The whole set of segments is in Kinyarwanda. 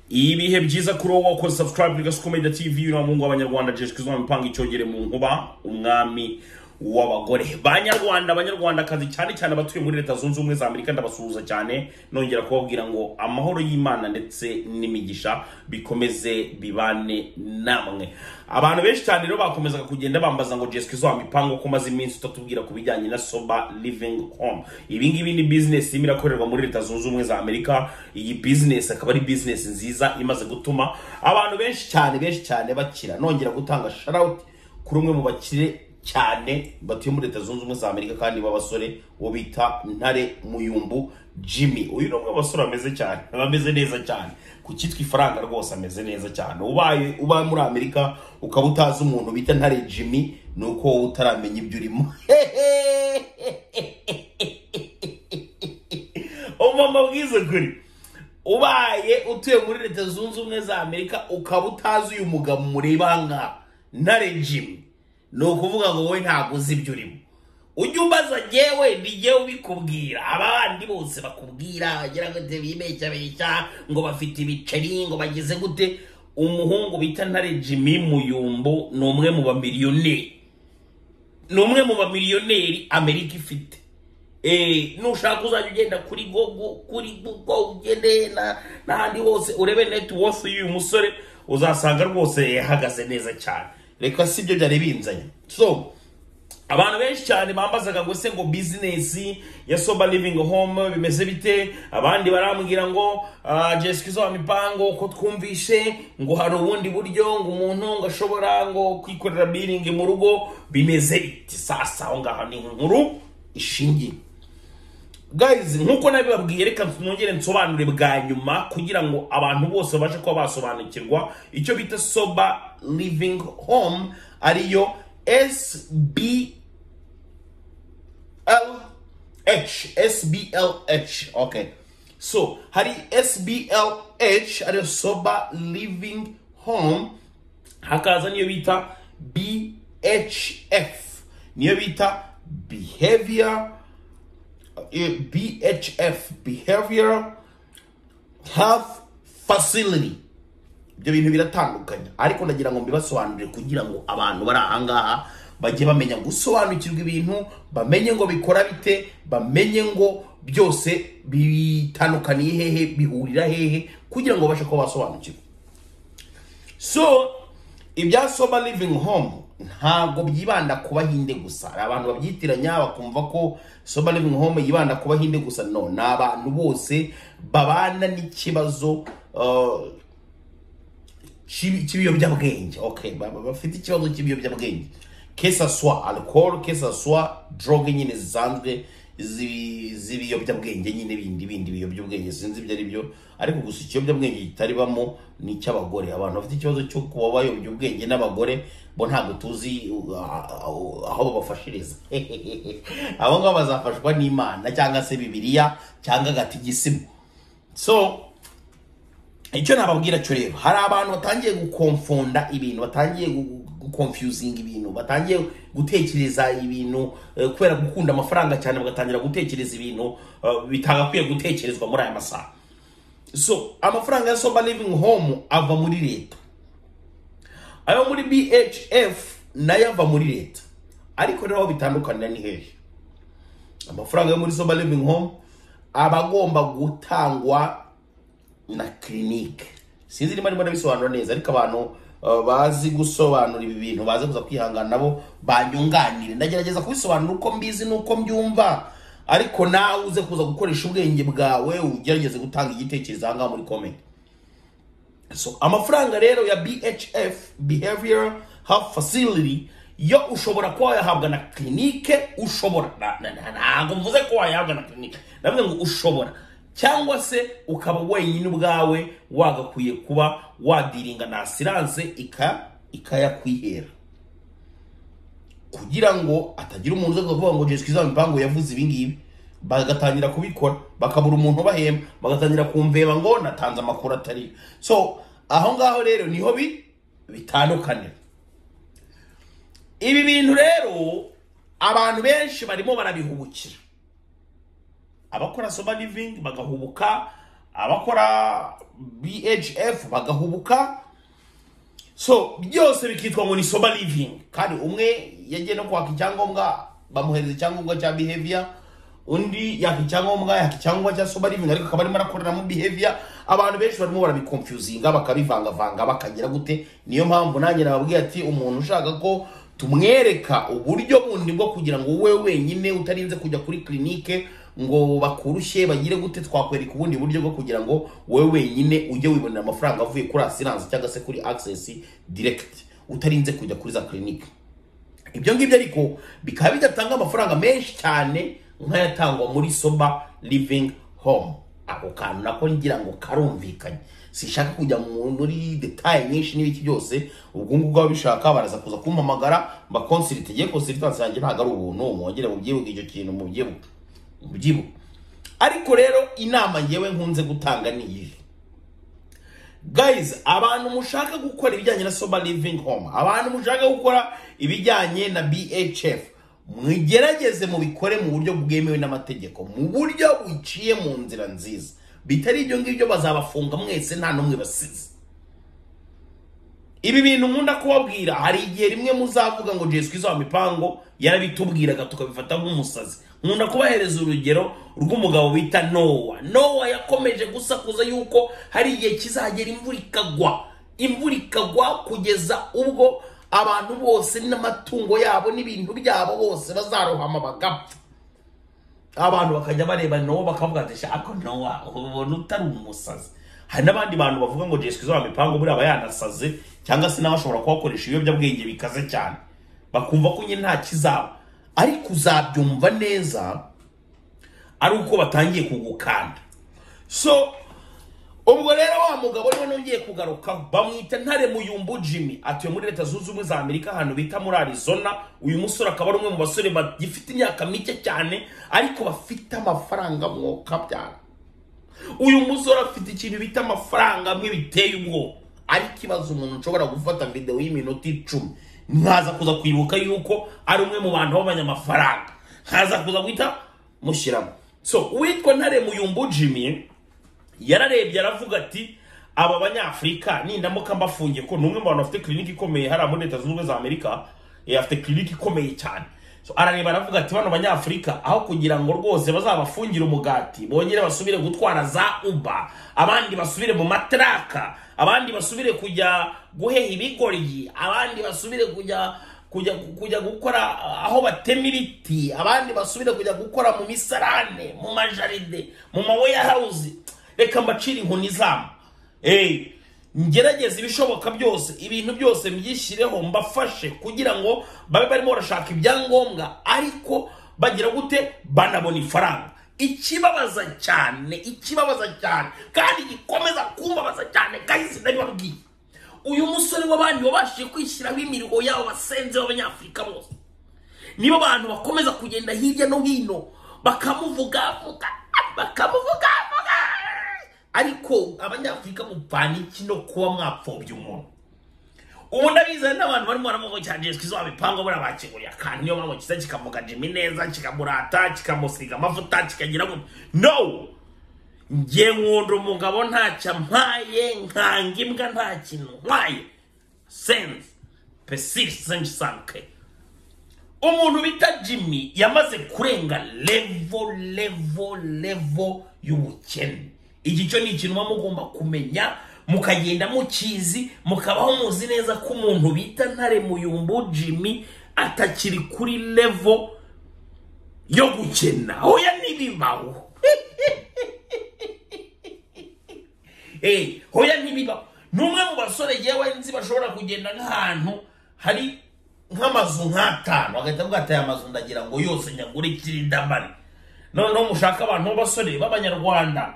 ibihe byiza kuri wowe wakoze subscribe ligasi komedi tv uriya muhungu w'abanyarwanda jeshwa izuma mipanga icyogere mu nkuba umwami w'abagore banyarwanda abanyarwandakazi cyane cyane abatuye muri leta zunze ubumwe za amerika ndabasuhuza cyane nongera kubabwira ngo amahoro y'imana ndetse n'imigisha bikomeze bibane namwe abantu benshi cyane rero bakomezaga kugenda bambaza ngo jesica izuha mipango ko umaze iminsi utatubwira ku bijyanye na soba living home ibi ngibi ni bizinesi irimo irakorerwa muri leta zunze ubumwe za amerika iyi bizinesi akaba ari bizinesi nziza imaze gutuma abantu benshi cyane benshi cyane bakira nongera gutanga sharawuti kuri umwe mu bakire cyane batuye muri leta zunze ubumwe za amerika kandi b'abasore uwo bita ntare muyumbu jimmy uyu ni umwe mu basore bameze cyane bameze neza cyane ku cyitwa ifaranga rwose ameze neza cyane ubaye uba muri amerika ukaba utazi umuntu bita ntare jimmy ni uko wowe utaramenya ibyo urimo umama bwize kuri ubaye utuye muri leta zunze ubumwe za amerika ukaba utazi uyu mugabo mureba nka ntare jimmy ni ukuvuga ngo wowe ntabwo uzi ibyo urimo ujye umbaza njyewe nijye ubikubwira abandi bose bakubwira bagira ngo bibeshyabeshya ngo bafite ibiceri ngo bagize gute umuhungu bita ntare jimmy muyumbo ni umwe mu bamiliyoneri ni umwe mu bamiliyoneri amerika ifite nushaka uzajya ugenda kuri gogo kuri gogo ugende n'ahandi hose urebe netiwose y'uyu musore uzasanga rwose yahagaze neza cyane reka si byo byari binzanye so abantu benshi cyane bambazaga ngo se ngo bizinesi ya soba livingi home bimeze bite abandi barambwira ngo jesica izuba mipango ko twumvishe ngo hari ubundi buryo ngo umuntu ngo ashobora ngo kwikorera biringi mu rugo bimeze biti sasa aho ngaho ni inkuru ishingiye gayizi nk'uko nabibabwiye reka nongere nsobanure bwa nyuma kugira ngo abantu bose babashe kuba basobanukirwa icyo bita soba living home ariyo sblh sblh okay so hari sblh ariyo soba living home hakaza niyo bita bhf niyo bita behavior BHF Behavioral Health Facility ibyo bintu biratandukanye ariko ndagira ngo mbibasobanurire kugira ngo abantu bari aha ngaha bajye bamenya gusobanukirwa ibintu bamenye ngo bikora bite bamenye ngo byose bitandukaniye hehe bihurira hehe kugira ngo babashe kuba basobanukirwa so ibya soba living home ntabwo byibanda ku bahinde gusa hari abantu babyitiranya bakumva ko soba living home yibanda ku bahinde gusa no ni abantu bose babana n'ikibazo cy'ibiyobyabwenge bafite ikibazo cy'ibiyobyabwenge kesaswa alcohol kesaswa droge nyine zisanzwe z'ibiyobyabwenge nyine bindi bindi biyobyabwenge sinzi ibyo ari byo ariko gusa ikiyobyabwenge kitaribamo ni icy'abagore abantu bafite ikibazo cyo kuba bayobya ubwenge n'abagore bo ntabwo tuzi aho babafashiriza abo ngabo bazafashwa n'imana cyangwa se bibiriya cyangwa agatigisimo so icyo nababwira cyo rero hari abantu batangiye gukomfunda ibintu batangiye gukomfyuzinga ibintu batangiye gutekereza ibintu kubera gukunda amafaranga cyane bagatangira gutekereza ibintu bitagakwiye gutekerezwa muri aya masaha so amafaranga ya soba living home ava muri leta ayo muri bhf nayo ava muri leta ariko rero aho bitandukanira ni hejuru amafaranga yo muri soba living home aba agomba gutangwa na kirinike sinzi niba arimo arabisobanura neza ariko abantu bazi gusobanura ibi bintu baze kuza kwihangana nabo banyunganire ndagerageza kubisobanura uko mbizi n'uko mbyumva ariko nawe uze kuza gukoresha ubwenge bwawe ugerageze gutanga igitekerezo aha ngaha muri komenti so amafaranga rero ya bhf behavior health facility yo ushobora kuba wayahabwa na kirinike ushobora ntabwo mvuze ko wayahabwa na kirinike ndavuga ngo ushobora cyangwa se ukaba wenyine ubwawe wagakwiye kuba wadiringa na asiranse ikayakwihera kugira ngo atagira umuntu uza kuvuga ngo jesica izaba impangu yavuze ibingibi bagatangira kubikora bakabura umuntu ubahemba bagatangira kumveba ngo natanze amakuru atari so aho ngaho rero niho bitandukanye ibi bintu rero abantu benshi barimo barabihubukira abakora soba livingi bagahubuka abakora bhf bagahubuka so byose bikitwa ngo ni soba living kandi umwe yagiye no kwaka icyangombwa bamuhereza icyangombwa cya behavior undi yaka icyangombwa yaka icyangombwa cya soba living ariko akaba arimo arakorera mu behavior abantu benshi barimo barabiconfusinga bakabivangavanga bakagira gute niyo mpamvu nanjye nababwiye ati umuntu ushaka ko tumwereka uburyo bundi bwo kugira ngo wowe wenyine utarinze kujya kuri kirinike ngo bakurushye bagire gute twakwereka ubundi buryo bwo kugira ngo wowe wenyine ujye wibonera amafaranga avuye kuri asiranse cyangwa se kuri akisesi diregiti utarinze kujya kuri za kirinike ibyo ngibyo ariko bikaba bidatanga amafaranga menshi cyane nk'ayatangwa muri soba livingi home ako kantu nako ngira ngo karumvikanye sinshaka kujya mu- muri detaye nyinshi n'ibiki byose ubwo ngubwo babishaka baraza kuza kumpamagara mbakonsirite ye konsiritansi yanjye ntabwo ari ubuntu mwongere mubyibuke icyo kintu mubyibuke mubyibuke ariko rero inama ngewe nkunze gutanga ni iyi guys abantu mushaka gukora ibijyanye na sober living home abantu mushaka gukora ibijyanye na bhf mwigerageze mubikore mu buryo bwemewe n'amategeko mu buryo buciye mu nzira nziza bitari ibyo ngibyo bazabafunga mwese nta n'umwe basize ibi bintu nkunda kubabwira hari igihe rimwe muzavuga ngo jesu kristo wa mipango yarabitubwiraga tukabifata nk'umusazi nkunda kubahereza urugero rw'umugabo bita nowa nowa yakomeje gusakuza yuko hari igihe kizagera imvura ikagwa imvura ikagwa kugeza ubwo abantu bose n'amatungo yabo n'ibintu byabo bose bazarohama bagapfa abantu bakajya bareba nowa bakavuga ati shako nowa ubona utari umusazi hari n'abandi bantu bavuga ngo jesu kristo mipango buriya aba yanasaze cyangwa se nawe ashobora kuhakoresha ibiyobyabwenge bikaze cyane bakumva ko nyine nta kizaba ariko uzabyumva neza ari uko batangiye kugukanda so ubwo rero wa mugabo niwe nongeye kugarukaho bamwita ntare muyumbu jimmy atuye muri leta zunze ubumwe za amerika ahantu bita muri arizona uyu musore akaba ari umwe mu basore bagifite imyaka mike cyane ariko bafite amafaranga mwoka byara uyu musore afite ikintu bita amafaranga amwe biteye ubwoba ariko ikibazo umuntu ushobora gufata videwo y'iminota icumi nkaza kuza kwibuka yuko ari umwe mu bantu b'abanyamafaranga nkaza kuza guhita mushyiramo so uwitwa ntare muyumbu jimmy yararebye aravuga ati aba banyafurika nindamuka mbafungiye ko ni umwe mu bantu bafite kiriniki ikomeye hariya muri leta zunze ubumwe za amerika eh, afite kiriniki ikomeye cyane So, arareba aravuga ati bano banyafurika aho kugira ngo rwose bazabafungire umugati bongere basubire gutwara za uba abandi basubire mu mataraka abandi basubire kujya guheha ibigoryi abandi basubire kujya kujya kujya gukora aho batema ibiti abandi basubire kujya gukora mu misarane mu majaride mu maweya hawuzi reka mbacire inkoni zabo eee ngerageze ibishoboka byose ibintu byose mbyishyireho mbafashe kugira ngo babe barimo barashaka ibyangombwa ariko bagira gute banabona ifaranga ikibabaza cyane ikibabaza cyane kandi gikomeza kumbabaza cyane kahise ndabibabwiye uyu musore w'abandi wabashije kwishyiraho imiruho yabo basenze b'abanyafurika bose nibo abantu bakomeza kugenda hirya no hino bakamuvugavuga bakamuvugavuga ariko abanyafurika mupfana iki no kuba mwapfobya umuntu ubu ndabizana n'abantu barimo baramuvuga cyane jesu kizo wabipango buriya bakiguriye akantu niyo mpamvu kiza kikavuga jimi neza kikamurata kikamusiga amavuta kikagira ngo no ngiye nkunda umugabo ntacyo ampaye nkanga imbwa nta kintu nkwaye sense pesirisenji sanke umuntu bita jimmy yamaze kurenga levo levo levo y'ubukene iki cyo ni ikintu muba mugomba kumenya mukagenda mukizi mukabaho muzi neza ko umuntu bita ntare muyumbu jimmy atakiri kuri levo yo gukena oya ntibibaho Eh, hoya ntibibaho ni umwe mu basore yewe nzi bashobora kugenda nk'ahantu hari nk'amazu nk'atanu agahita avuga ati aya mazu ndagira ngo yose nyagure kirindamari noneho mushaka abantu b'abasore b'abanyarwanda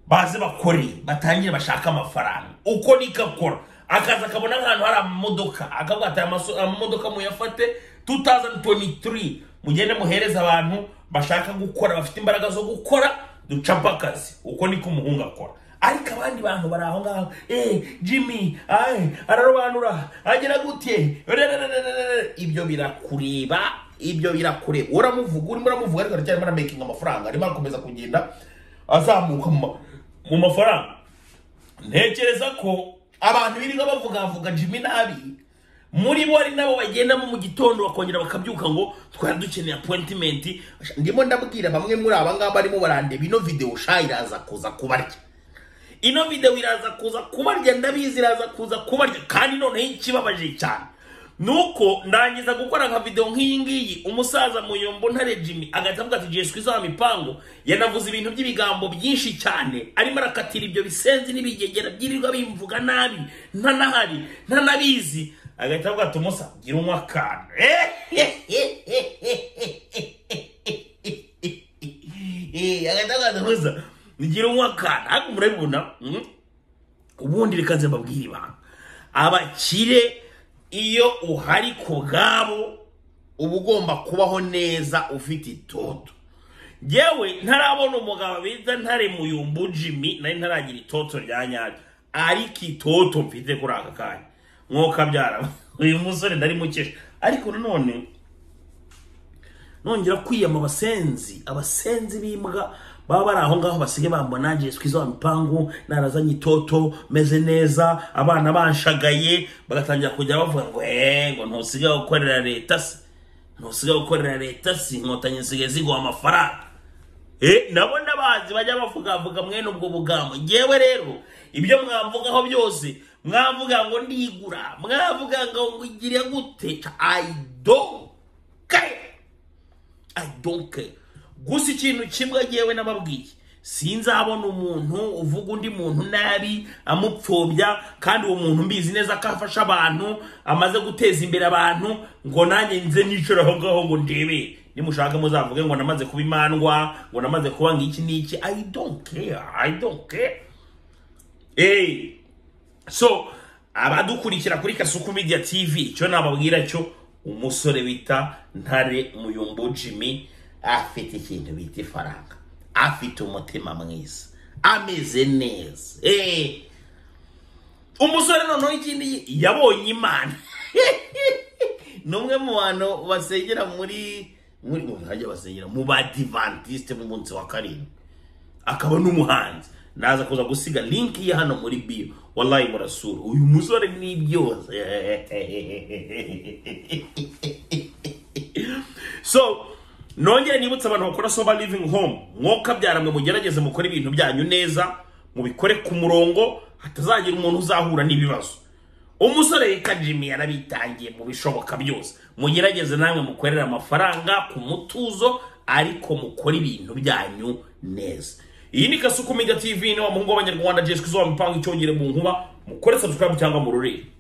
baze bakore batangire bashake amafaranga uko niko akora akaza akabona nk'ahantu hari amamodoka akavuga ati aya maso- amamodoka muyafate 2023 mugende muhereze abantu bashaka gukora bafite imbaraga zo gukora ducapa akazi uko niko umuhungu akora ariko abandi bantu bari aho ngaho eh jimmy ay ararobanura agera gute Rererererere. ibyo birakureba ibyo birakureba uramuvuga urimo uramuvuga ariko aracyarimo aramakinga amafaranga arimo arakomeza kugenda azamuka mu ma- mu mafaranga ntekereza ko abantu birirwa bavugavuga jimmy nabi muri bo ari nabo bagendamo mu gitondo bakongera bakabyuka ngo twari dukeneye appointment ndimo ndabwira bamwe muri aba ngaba barimo barandeba ino video sha iraza kuza kubarya ino video iraza kuza kubarya ndabizi iraza kuza kubarya kandi noneho ikibabaje cyane nuko ndangiza gukora nka video nk'iyi ngiyi umusaza muyombo ntare jimmy agahita avuga ati jesu izaha mipango yanavuze ibintu by'ibigambo byinshi cyane arimo arakatira ibyo bisenzi n'ibigegera byirirwa bimvuga nabi ntanahari ntanabizi agahita avuga ati umusa gira unywa akantu Eh, agahita avuga ati umusa gira unywa akantu ariko murabibona mm? ubundi reka nze mbabwire ibanga abakire iyo uhari ku bwabo uba ugomba kubaho neza ufite itoto yewe ntarabona umugabo bita ntare muyumbu jimmy nari ntaragira itoto rya nyaryo ariko itoto mfite kuri aka kanya mwuka byara uyu musore ndari mukesha ariko nanone nongera kwiyama abasenzi abasenzi b'imbwa baba bari aho ngaho basigaye bambona jesu kwiza wa mipangu narazanye itoto meze neza abana banshagaye bagatangira kujya bavuga ngo eee ngo ntusigaye gukorera leta se ntusigaye gukorera leta si inkotanyi zisigaye ziguha amafaranga Eh, nabo n'abazi bajya bavugavuga mwene ubwo bugambo ngewe rero ibyo mwavugaho byose mwavuga ngo ndigura mwavuga ngo ngigire gute i don't care i don't care gusa ikintu kimwe ngewe n'ababwiye sinzabona umuntu uvuga undi muntu nabi amupfobya kandi uwo muntu mbizi neza ko afasha abantu amaze guteza imbere abantu ngo nanjye nze nicure aho ngaho ngo ndebe nimushaka muzavuge ngo namaze kuba imandwa ngo namaze kuba ngiki n'iki i don't care i don't care eh so abadukurikira kuri kasuku media tv icyo nababwira cyo umusore bita ntare muyumbo jimmy afite ikintu bita ifaranga afite umutima mwiza ameze neza Eh. umusore noneho ikindi yabonye imana ni umwe mu bantu basengera muri muri mu bihajya basengera mu badivantisite b'umunsi wa karindwi akaba n'umuhanzi naza kuza gusiga linki ye hano muri bio wallahi murasura uyu musore ni byose so nongere nibutse abantu bakora soba living home mwuka byaramwe mugerageze mukore ibintu byanyu neza mubikore ku murongo hatazagira umuntu uzahura n'ibibazo umusore witwa jimmy yarabitangiye mu bishoboka byose mugerageze namwe mukorera amafaranga ku mutuzo ariko mukore ibintu byanyu neza iyi ni kasuku mega tv niba muhungu w'abanyarwanda jesu kizuba mipango icyongere mu nkuba mukore subscribe cyangwa mururire